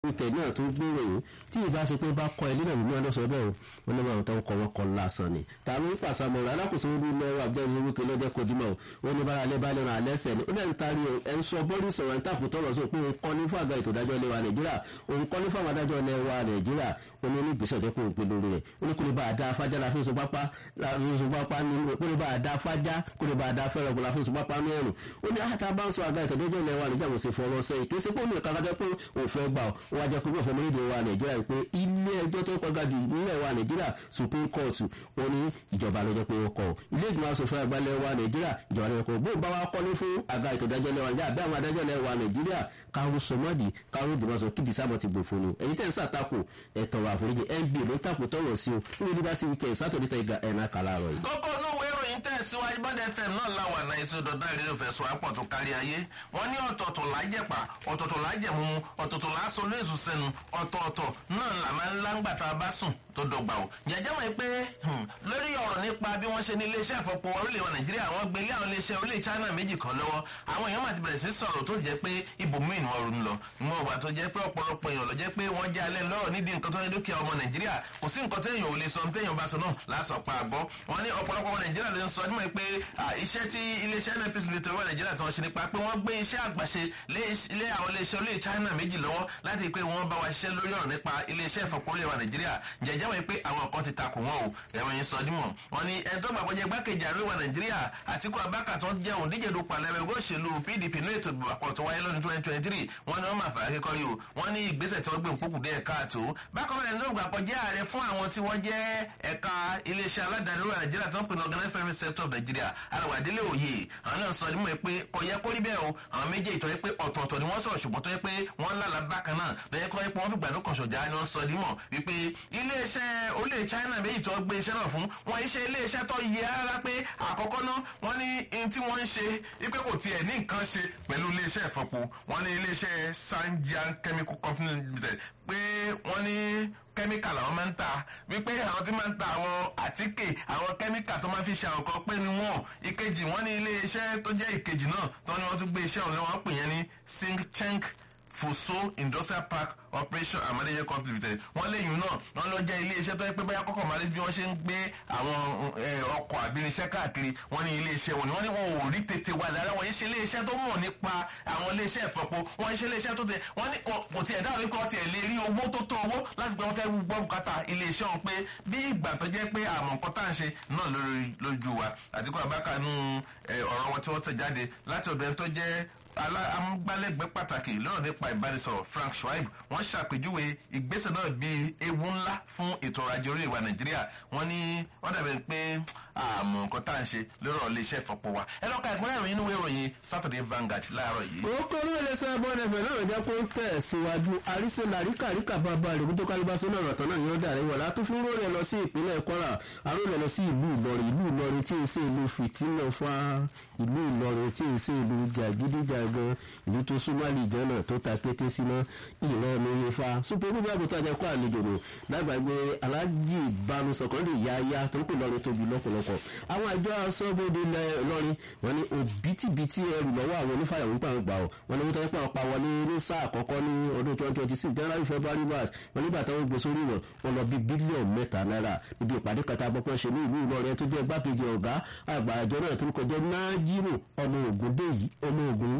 ìtẹ̀ náà tó gbèrò yìí tí ìbá ṣe pé bá kọ ilé náà nínú ọlọ́sọ bẹ́ẹ̀ o wọn ní báwọn tó ń kọ wọn kọ lásán ni tàbí ń pàṣẹ àmọ́ rẹ̀ alákòóso orí lọ́wọ́ àbújáde wípé lọ́jọ́ kodimọ̀ o wọn ní bára alẹ́ bá lẹ́nu alẹ́ sẹ̀ ni ó lẹ́nu tari o ẹ̀ ń sọ bọ́ọ̀lù sọ̀rọ̀ ń tàkùn tọ̀rọ̀ sọ pé òun kọ́ ní fún àgbà ètò ìdájọ́ ilé wa nàìjíríà òun kọ́ ní fún àwọn adájọ́ ilé wa nàìjíríà ó ní onígbèsè ọjọ́ pé òun pe lórí rẹ̀ ó ní kó lè bá a dá afájá la fún ìsopápá ìsopápá ní kó lè bá a dá afájá kó lè bá a dá fẹ́rẹ̀ la fún ìsopápá ní ẹ̀rù ó ní àtà bá ń sọ àgbà ètò ìdájọ́ ilé wa nàìjíríà kò sì fọwọ́ sẹ́yìn kì í ṣe pé ó ní ìkàkàjẹ́ pé òun fẹ́ gbà ó wọ́n á jẹ́ pé wọ́n fọmọ lédè wa nàìjíríà pé ilé ẹjọ́ tó kọ́ga jù nílẹ̀ wa nàìjíríà supreme court wọn ní ìjọba lọ́jọ́ pé wọ́n kọ́ ọ ilé ìgbìmọ̀ asòfin àgbà ilẹ̀ wa nàìjíríà ìjọba lọ́jọ́ pé bóun bá wa kọ́lé fún àga ètò ìdájọ́ ilẹ̀ wa nàìjíríà bí àwọn adájọ́ ilẹ̀ wa nàìjíríà káwọn sọmọ́dì káwọn ìdìbò sọ kí dìsámọ̀ ti gbò fún un ẹ̀yin tẹ̀ ń sàtakò ẹ̀tọ́ àforíjì nba ló ń tàkò tọ̀rọ̀ sí o níbi ní bá sí wíkẹ́ sátọ̀dẹ̀ tẹ̀ ga ẹ̀ná kàlà rọ̀ yìí. kókó inú ìwé ìròyìn tẹ̀síwájú bọ́dẹ fm náà láwà náà èso dọ̀dọ̀ ìrírò fẹ̀sùn àpọ̀ tó kárí ayé wọ́n ní ọ̀tọ̀ọ̀tọ̀ lájẹ̀pà ọ̀tọ̀ọ̀tọ̀ lájẹ̀mú ọ̀tọ̀ọ̀tọ̀ lásọ lóṣù sẹ́nu ọ̀tọ̀ọ̀tọ̀ náà là máa ń láǹgbà tá a bá sùn tó dọgba o jẹjẹ mọ̀ pé lórí ọ̀rọ̀ nípa bí wọ́n ṣe ní iléeṣẹ́ ìfọpo orílẹ̀ wa nàìjíríà wọ́n gbé ilé àwọn iléeṣẹ́ orílẹ̀ china méjì kan lọ́wọ́ àwọn èèyàn máa ti bẹ̀rẹ̀ sí sọ̀rọ̀ tó jẹ́ pé ibòmíì ni wọ́n ronú lọ mọ ìwà tó jẹ́ pé ọ̀pọ̀lọpọ̀ èèyàn lọ jẹ́ pé wọ́n jẹ́ alẹ́ lọ́rọ̀ nídìí nǹkan tó ní dúkìá ọmọ nàìjíríà kò sí nǹkan téèyàn ò lè sọ téèyàn bá sọ náà lásọ pa àgbọ́ wọn ní ọ̀pọ̀lọpọ̀ ọmọ nàìjíríà ló ń sọ nímọ̀ pé iṣẹ́ tí iléeṣẹ́ nnpc lè tẹ̀wọ́ nàìjíríà tó ń ṣe nípa pé wọ́n gbé iṣẹ́ àgbàṣe lé àwọn iléeṣẹ́ olè china méjì lọ́wọ́ láti pé wọ́n bá wa ṣiṣẹ́ lórí ọ̀rọ̀ nípa iléeṣẹ́ ìfọ̀pọ̀ olè wa nàìjíríà jẹ́jẹ́ wọ́n pé àwọn kan ti takò wọn o ẹ̀wọ̀n yẹn sọ dímọ̀ wọn ni ẹni tó gbàgbọ́ jẹ́ gbákejì àríwá nàìjíríà àtikú abáka tó ń jẹ́ òun díje dupò alẹ́ ẹgbẹ́ òṣèlú pdp ní ètò ìbàpọ̀ tó wáyé lọ́dún twenty twenty three wọn ni wọ́n máa fà á kékọ́rí o wọn ní ìgbésẹ̀ tí wọ́n gbé nkókù dé ẹ̀ka àtò bákan náà ẹni tó gbàgbọ́ jẹ́ ààrẹ fún àwọn tí wọ́n jẹ́ ẹ̀ka iléeṣẹ́ aládàáni orílẹ̀ nàìjíríà tó ń pè ní organized private sector of nigeria alàwàdélé òye àwọn náà sọ dímọ̀ pé kò yẹ kó rí bẹ́ẹ̀ o àwọn méjèèjì tó yẹ pé ọ̀tọ̀ọ̀tọ̀ ni wọ́n sọ̀rọ̀ ṣùgbọ́n tó yẹ pé wọ́n lálà bákan náà lọ́yẹ́ kọ́ yẹ pé wọ́n fi gbàdúrà kan ṣọ̀jà ni wọ́n sọ dímọ̀ wípé iléeṣẹ́ orílẹ̀ china méjì tó gbé iṣẹ́ náà fún wọn iṣẹ́ iléeṣẹ́ tó yẹ rárá pé àkọ́kọ́ náà wọ́n ní ohun tí wọ́n ń ṣe wípé kò tiẹ̀ ní nǹkan ṣe pẹ̀lú iléeṣẹ́ ìfọpo wọ́n ní iléeṣẹ́ sanjian chemical company limited pé wọ́n ní kẹ́míkà làwọn máa ń ta wípé àwọn tí máa ń ta àwọn àtíkè àwọn kẹ́míkà tó máa fi ṣe àwọn kan pé ni wọ́n ìkejì wọ́n ní iléeṣẹ́ tó jẹ́ ìkejì náà tó ní wọ́n tún gbé iṣẹ́ òun lọ́wọ́ pè yẹn ní singchenk foso industrial park operation amadeye company limited wọn léyìn náà wọn lọ jẹ iléeṣẹ́ tó yẹ pé báyà kọkọ máa rí bí wọn ṣe ń gbé àwọn ọkọ̀ àbírinṣẹ́ káàkiri wọn ní iléeṣẹ́ wọn ni wọn ní wọn ò rí tètè wà dára wọn yìí ṣe iléeṣẹ́ tó mọ̀ nípa àwọn iléeṣẹ́ ìfọpo wọn yìí ṣe iléeṣẹ́ tó tẹ wọn ní kò tiẹ̀ dáhùn wípé wọn tiẹ̀ lè rí owó tó tó owó láti gbé wọn fẹ́ gbọ́ bùkátà iléeṣẹ́ wọn pé bí ìgbà tó jẹ́ pé àmọ̀ nǹkan tá à ń ṣe náà lójú wa àtikọ́ àbákanú ọ̀rọ̀ wọn tí wọ́n tẹ̀ jáde láti ọ̀dọ̀ ẹni tó jẹ́ amúgbálẹ́gbẹ̀ẹ́ pàtàkì lọ́rọ̀ nípa ìbánisọ̀rọ̀ frank schwab wọ́n ṣàpèjúwe ìgbésẹ̀ náà bíi ewu ńlá fún ètò ọrọ̀ ajé orílẹ̀-èdè wa nàìjíríà wọ́n ní wọ́n dàbẹ̀ pé àmọ́ nǹkan tá à ń ṣe lórí ọ̀rọ̀ iléeṣẹ́ ìfọ̀pọ̀ wa ẹ lọ́ka ìpínlẹ̀ ìròyìn inú ìròyìn saturday vanguard láàárọ̀ yìí. orúkọ orí iléeṣẹ́ bọ́ọ̀nẹ̀fẹ̀ náà jẹ́ kó ń tẹ̀ síwájú àríṣe làríkà ríkà bàbá rẹ̀ kó tó kálíbá sínú ọ̀rọ̀ tán náà yóò dàrí wọ̀ látún fún rólẹ̀ lọ sí ìpínlẹ̀ kwara àrólẹ̀ lọ sí ìlú ìlọrin ìlú ìlọrin tí ì ṣe ìlú fìtínà fa ìlú ìlọrin tí ì ṣe ìlú jàgídíjàgan ìlú tó súnmọ́ àlìjánà tó ta kété síná ìlọrin ifá súpẹ́ gbogbo àgùntàn àjẹ kó àlejò nù lágbàgbé alájì ìbánu sọkọ́ndì yáyá tó ń pè lọ́rin tóbi lọ́pọ̀lọpọ̀ àwọn àjọ asọ́bodè lọ́rin wọn ní òbítíbitì ẹrù lọ́wọ́ àwọn onífàyàwó nípa àwọn gbà ọ́ wọn ní wọ́n tọ́ pé àwọn pa wọlé ní sáà àkọ́kọ́ ní ọdún twenty twenty six january february march wọn nígbà táwọn gbé sórí wọn wọn lọ bí bílíọ̀nù mẹ́ta náírà níbi ìpàdé kẹta gbọ́pọ̀ ṣe ní ìlú ìlọrin tó jẹ́ igbákejì ọ̀gá àgbà àjọ náà tó ń kọjá náírà ọmọ ògùn dé yìí ọmọ ògùn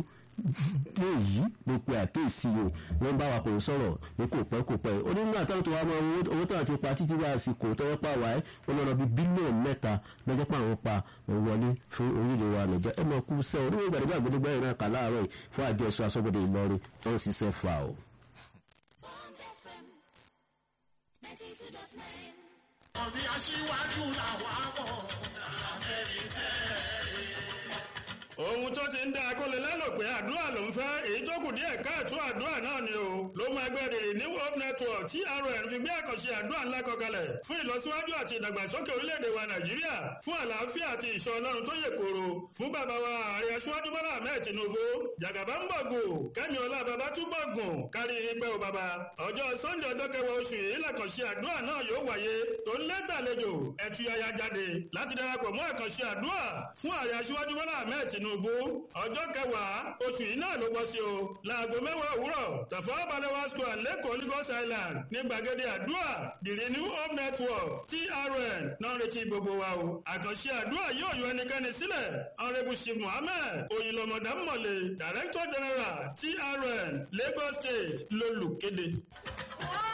léyìí ló pe àkéèsí o wọn bá wa kò sọ̀rọ̀ ní kò pẹ́ kò pẹ́ ó ní nígbà táwọn tó wá mọ owó tó àti pa títí wá àsìkò tọwọ́ pa wáyé wọn lọ bí bílíọ̀nù mẹ́ta lọ́jọ́ pé àwọn pa wọlé fún orílẹ̀ wa nàìjíríà ẹ mọ̀ kú sẹ́ oníwèé ìgbàdégbà gbẹdẹgbà yìí náà kà láàárọ̀ yìí fún àjọ ẹ̀ṣọ́ aṣọ́gbọ̀dẹ ìlọrin wọn sì ṣe fà o. ọ̀bí aṣíwájú làwọn àbọ̀ ohun tó ti ń dá akọ́lé lẹ́nu pé àdúrà ló ń fẹ́ èyí tó kù díẹ̀ káàtó àdúrà náà ni o ló máa gbé rèrè ní world network trn fi gbé àkànṣe àdúrà ńlá kan kalẹ̀ fún ìlọsíwájú àti ìdàgbàsókè orílẹ̀-èdè wa nàìjíríà fún àlàáfíà àti ìṣọ́ ọlọ́run tó yè kóró fún bàbá wa ààrẹ aṣíwájú bọ́lá ahmed tinubu jàgàbá ń bọ̀gùn kẹ́mi ọlá bàbá tún bọ̀gùn kárí ipe o bàbá ọjọ́ sunday ọjọ́ kẹwàá oṣù yìí làkànṣe àdúrà náà yóò wáyé tó ń lẹ́tà àlejò ẹ̀túyàyà jáde láti darapọ̀ mọ́ àkànṣe àdúrà fún ààrẹ aṣíwájú bọ́lá ahmed tinubu tinubu ọjọ́ kẹwàá oṣù yìí náà ló bọ́ sí o láago mẹ́wàá òwúrọ̀ tàfọ́ balewa square lẹ́kọ̀ọ́ lagos island ní gbàgede àdúrà the renew hope network trn náà retí gbogbo wa o àkànṣe àdúrà yóò yọ ẹnikẹ́ni sílẹ̀ honourable shiv mohammed oyinlọmọdà mọ̀lẹ̀ director general trn lagos state lolùkéde.